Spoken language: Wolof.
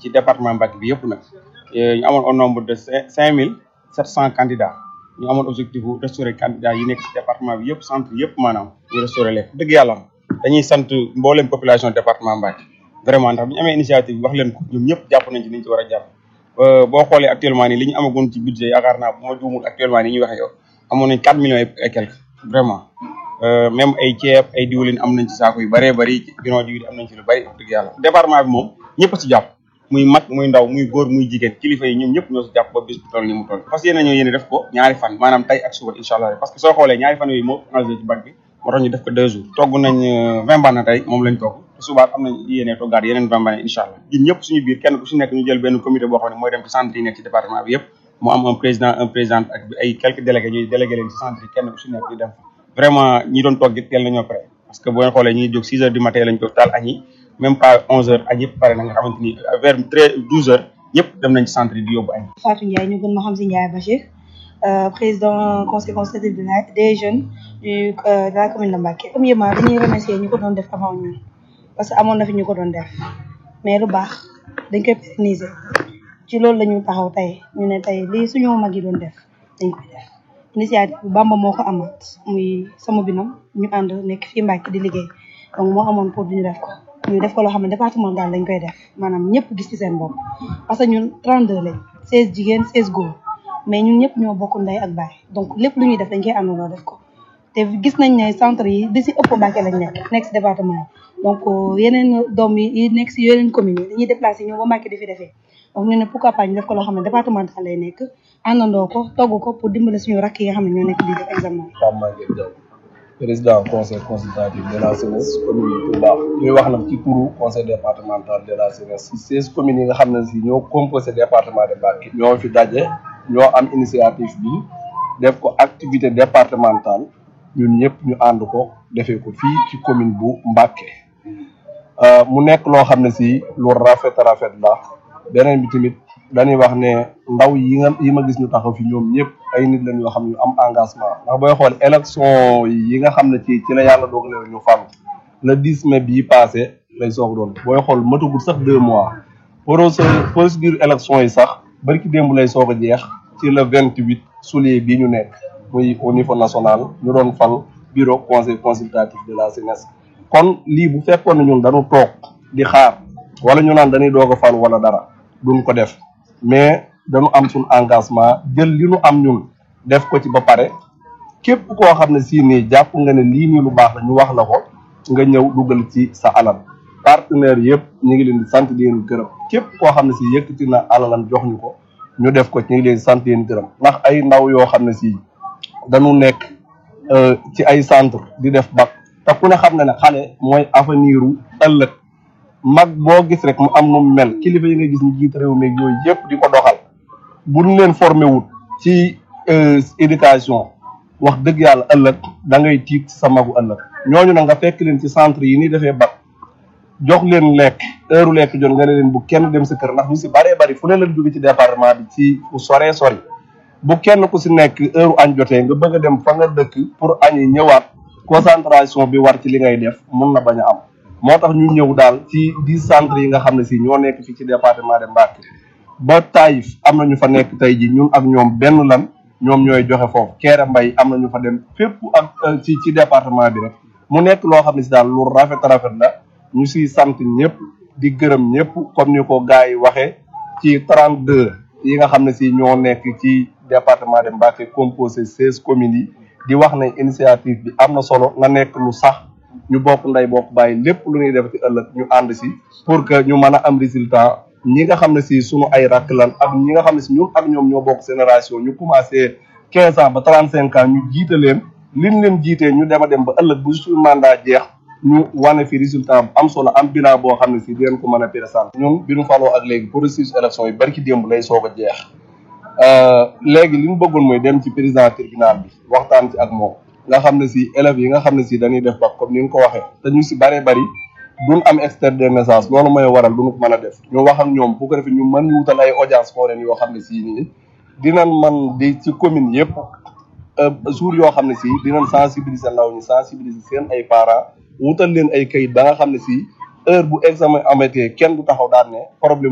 ci département Mbacké bi yëpp nag ñu amoon au nombre de cinq mille sept cent candidats ñu amoon objectif bu restaurer candidats yi nekk ci département bi yëpp centre yëpp maanaam ñu restaurer leen dëgg yàlla dañuy sant mboolem population département Mbacké vraiment ndax bu ñu amee initiative bi wax leen ko ñoom ñëpp jàpp nañ ci niñ ci war a jàpp boo xoolee actuellement nii li ñu amagoon ci budget yaakaar naa bu ma juumul actuellement nii ñuy waxee yow amoon nañ quatre millions et quelques vraiment même ay ceeb ay diwlin am nañ ci saako yu bëree bëri bidon diwlin am nañ ci lu bëri wax dëgg yàlla département bi moom ñëpp a ci jàpp muy mag muy ndaw muy góor muy jigéen kilifa yi ñoom ñëpp ñoo si jàpp ba bis bu toll ni mu toll parce que yéen ñoo yéene def ko ñaari fan maanaam tey ak suba incha allah parce que soo xoolee ñaari fan yooyu moo engagé ci bac bi moo tax ñu def ko deux jours togg nañ vingt bana tey moom lañ togg te subaat am nañ yéene toggaat yeneen vingt bana incha allah ñun ñëpp suñu biir kenn ku si nekk ñu jël benn comité boo xam ne mooy dem ci centre yi nekk ci département bi yëpp mu am un président un présidente ak ay quelques délégués ñuy délégué leen ci centre yi kenn ku si nekk ñu dem fa vraiment ñi doon togg it teel nañoo pare parce que boo xoolee ñu ngi jóg six heures du matin lañ jóg taal añi même pas onze heures añ yëpp pare na nga xamante ni vers treize douze heures ñëpp dem nañ ci centre yi di yóbbu añ Fatou Ndiaye ñu gën ma xam si Ndiaye Bachir président conseil consultatif de la des jeunes du de la commune de Mbacké premièrement dañuy remercier ñu ko doon def avant ñun parce que amoon na fi ñu ko doon def mais lu baax dañ koy pérenniser ci loolu la ñu taxaw tey ñu ne tey lii suñu mag yi doon def dañ koy def initiative bi Bamba moo ko amaat muy sama binam ñu ànd nekk fii Mbacké di liggéey donc moo amoon pour ñu def ko ñu def ko loo xam ne département daal lañ koy def maanaam ñëpp gis ci seen bopp parce que ñun 32 lañ 16 jigéen 16 góor mais ñun ñëpp ñoo bokk ndey ak baay donc lépp lu ñuy def dañ koy àndandoo def ko te gis nañ ne centre yi di si ëpp Mbacké lañ nekk nekk si département yi donc yeneen doom yi nekk si yeneen communes yi dañuy déplacé ñëw ba Mbacké di fi defee donc ñu ne pourquoi pas ñu def ko loo xam ne départemental lay nekk àndandoo ko togg ko pour dimbale suñu rakk yi nga xam ne ñoo nekk di def examen Pape Maguette Diaw président conseil consultatif de la jeunesse commune de Touba ñuy wax nag ci turu conseil départemental de la jeunesse si seize communes yi nga xam ne si ñoo composé département de Mbacké ñoo fi daje ñoo am initiative bi def ko activité départementale ñun ñëpp ñu ànd ko defee ko fii ci commune bu Mbacké mu nekk loo xam ne si lu rafet rafet la beneen bi tamit dañuy wax ne ndaw yi nga yi ma gis ñu taxaw fi ñoom ñëpp ay nit lañ yoo xam ne ñu am engagement ndax booy xool élection yi nga xam ne ci ci la yàlla dogalee ñu fal le 10 mai bii passé lay soog doon booy xool matagul sax deux mois procédure élection yi sax barki démb lay soog a jeex ci le 28 juillet bii ñu nekk muy au niveau national ñu doon fal bureau conseil consultatif de la jeunesse kon lii bu fekkoon ne ñun dañu toog di xaar wala ñu naan dañuy doog a fal wala dara duñ ko def mais dañu am suñ engagement jël li nu am ñun def ko ci ba pare képp koo xam ne sii nii jàpp nga ne lii nii lu baax la ñu wax la ko nga ñëw dugal ci sa alal partenaire yëpp ñu ngi leen di sant di leen gërëm képp koo xam ne si yëkkati na alalam jox ñu ko ñu def ko ci ñu ngi leen di sant leen gërëm ndax ay ndaw yoo xam ne si dañu nekk ci ay centre di def bac te ku ne xam ne ne xale mooy avenir u ëllëg mag boo gis rek mu am nu mu mel kilifa yi nga gis ñu jiit réew mi yooyu yëpp di ko doxal bu ñu leen formé wut ci éducation wax dëgg yàlla ëllëg da ngay tiit sa magu ëllëg ñooñu nag nga fekk leen ci centre yi ni defee bac jox leen lekk heure lekk jot nga ne leen bu kenn dem sa kër ndax ñu si bëree bëri fu ne la jóge ci département bi ci fu soree sori bu kenn ku si nekk heure añ jotee nga bëgg a dem fa nga dëkk pour añ yi ñëwaat concentration bi war ci li ngay def mun na bañ a am moo tax ñu ñëw daal ci dix centres yi nga xam ne si ñoo nekk fii ci département de Mbacké ba Taïf am na ñu fa nekk tey ji ñun ak ñoom benn lan ñoom ñooy joxe foofu Kéré Mbay am na ñu fa dem fépp ak ci ci département bi rek mu nekk loo xam ne si daal lu rafet rafet la ñu siy sant ñëpp di gërëm ñëpp comme ni ko gars yi waxee ci 32 yi nga xam ne si ñoo nekk ci département de Mbacké composé 16 communes yi di wax ne initiative bi am na solo nga nekk lu sax ñu bokk nday bokk bàyyi lépp lu ñuy def ci ëllëg ñu ànd si pour que ñu mën a am résultat ñi nga xam ne si sunu ay rakk lan ak ñi nga xam ne si ñun ak ñoom ñoo bokk génération ñu commencé 15 ans ba 35 ans ñu jiite leen liñ leen jiitee ñu dem a dem ba ëllëg bu suñu mandat jeex ñu wane fi résultat bu am solo am bilan boo xam ne si dinañ ko mën a présenter ñun bi ñu faloo ak léegi processus élection yi bari ki démb lay soog a jeex léegi li ñu bëggoon mooy dem ci président tribunal bi waxtaan ci ak moom nga xam ne si élèves yi nga xam ne si dañuy def bac comme ni nga ko waxee te ñu si bëree bëri duñ am extrait de naissance loolu mooy waral duñu ko mën a def ñu wax ak ñoom bu ko defee ñu mën ñu wutal ay audience foraine yoo xam ne si nii dinañ man di ci commune yëpp jour yoo xam ne si dinañ sensibiliser ndaw ñi sensibiliser seen ay parents wutal leen ay kayit ba nga xam ne si heure bu examen amatee kenn du taxaw daan ne problème